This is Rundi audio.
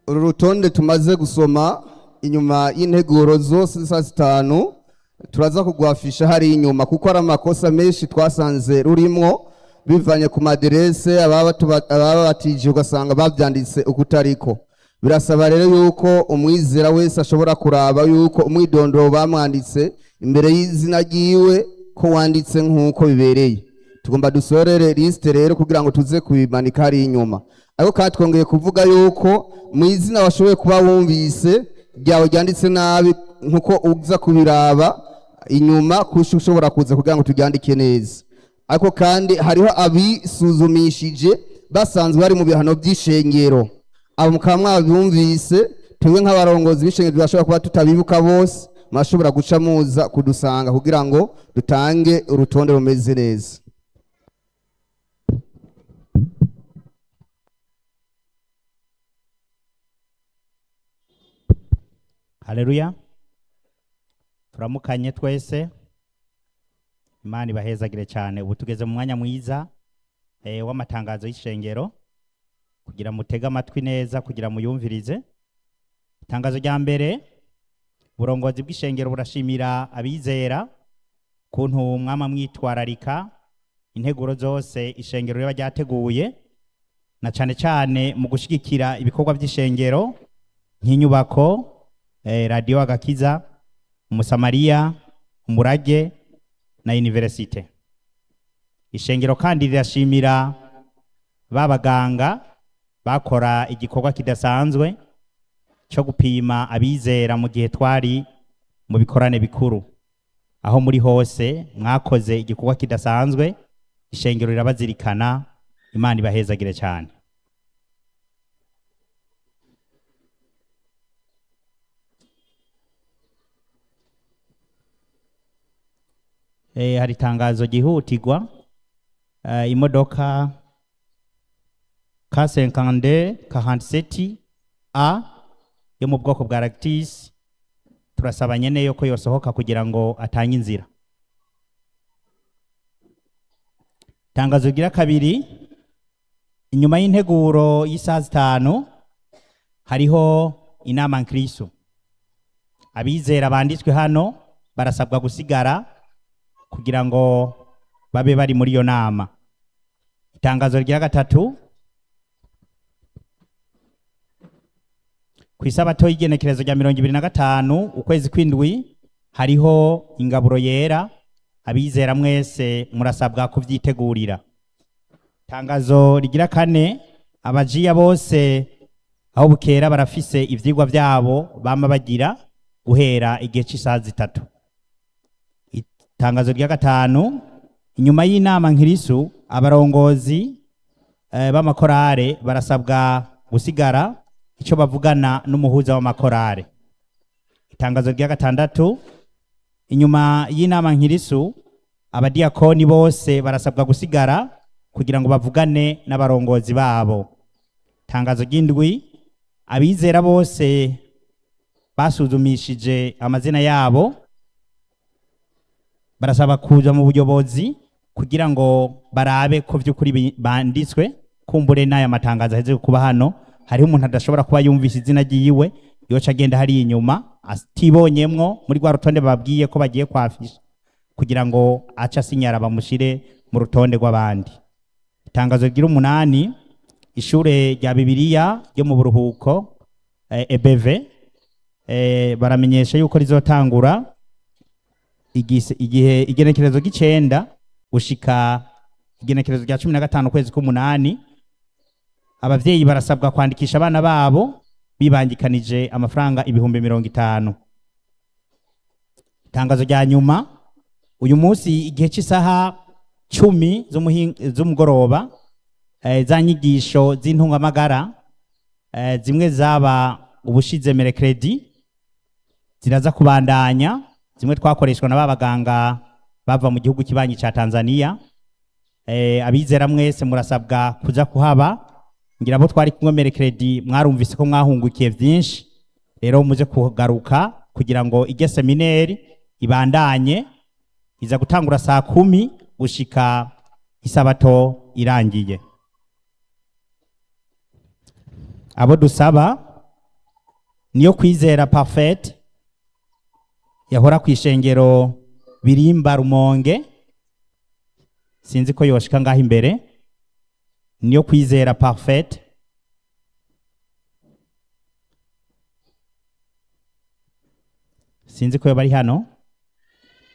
uru rutonde tumaze gusoma inyuma y'integuro zose zisa zitanu turaza kugwafisha hari inyuma kuko ari amakosa menshi twasanze rurimwo bivanye ku maderese ababa tuba- ababa batije ugasanga bavyanditse ukutariko birasaba rero yuko umwizera wese ashobora kuraba yuko umwidondoro bamwanditse imbere y'izina ryiwe ko wanditse nk'uko bibereye tugomba dusorere lisite rero kugira ngo tuze kubimanika hari inyuma ariko kandi twongeye kuvuga yuko mu izina washoboye kuba wumvise ryawe ryanditse nabi nkuko uza kubiraba inyuma kurusha ushobora kuza kugira ngo turyandike neza ariko kandi hariho abisuzumishije basanzwe bari mu bihano by'ishengero abo mukaba mwabyumvise twebwe nk'abarongozi b'ishengero turashobora kuba tutabibuka bose murashobora guca muza kudusanga kugira ngo dutange urutonde rumeze neza haleluya turamukanye twese imana ibahezagire cyane ubu tugeze mu mwanya mwiza eh, w'amatangazo y'ishengero kugira mutege amatwi neza kugira muyumvirize itangazo rya mbere uburongozi bw'ishengero burashimira abizera kuntu mwama mwitwararika integuro zose ishengero riba ryateguye na cyane cyane mu gushyigikira ibikorwa by'ishengero nk'inyubako eh, radiyo agakiza umusamariya umurage na universite ishengero kandi rirashimira ba baganga bakora igikorwa kidasanzwe cyo gupima abizera mu gihe twari mu bikorane bikuru aho muri hose mwakoze igikorwa kidasanzwe ishengero rirabazirikana imana ibahezagire cyane eh, hari itangazo ryihutirwa eh, imodoka K52 47 A yo mu bwoko bwa Lactis turasaba nyene yo ko yosohoka kugira ngo atange inzira tangazo rigira kabiri inyuma y'integuro y'isaha zitanu hariho inama nkirisu abizera banditswe hano barasabwa gusigara kugira ngo babe bari muri iyo nama itangazo rya gatatu ku isabato y'igenekerezo rya mirongo ibiri na gatanu ukwezi kw'indwi hariho ingaburo yera abizera mwese murasabwa kubyitegurira itangazo rigira kane abajiya bose aho bukera barafise ivyigwa vyabo bama bagira guhera igihe cy'isaha zitatu itangazo rya gatanu inyuma y'inama nkirisu abarongozi eh, b'amakorale barasabwa gusigara icyo bavugana n'umuhuza w'amakorale itangazo rya gatandatu inyuma y'inama nkirisu abadiyakoni bose barasabwa gusigara kugira ngo bavugane n'abarongozi babo itangazo ry'indwi abizera bose basuzumishije amazina yabo barasaba kuja mu buyobozi kugira ngo barabe ko vy'ukuri bi- banditswe kumbure n'aya matangazo aheze kuba hano hariho umuntu adashobora kuba yumvise izina ryiwe yoca agenda hariya inyuma atibonyemwo muri rwa rutonde babwiye ko bagiye kwafisha kugira ngo ace asinyara bamushire mu rutonde rw'abandi itangazo rigira umunani ishure rya bibiliya ryo mu buruhuko eh, ebeve eh, baramenyesha yuko rizotangura igise- igihe igenekerezo ry'icenda gushika igenekerezo rya cumi na gatanu ukwezi k'umunani abavyeyi barasabwa kwandikisha abana babo bibangikanije amafaranga ibihumbi mirongo itanu itangazo rya nyuma uyu munsi igihe cy'isaha cumi z'umuhin- z'umugoroba eh, za nyigisho z'intungamagara eh, zimwe zaba ubushize merekredi ziraza kubandanya zimwe twakoreshwa na ba baganga bava mu gihugu kibanyi ca Tanzania eh, abizera mwese murasabwa kuja kuhaba ngira abo twari kumwe merekredi mwarumvise ko mwahungukiye vyinshi rero muje kugaruka kugira ngo ige semineri ibandanye iza gutangura saa kumi gushika isabato irangiye abo dusaba niyo kwizera parfait yahora ku ishengero birimba rumonge sinzi ko yoshika ngaho imbere niyo kwizera parfait sinzi ko yoba ari hano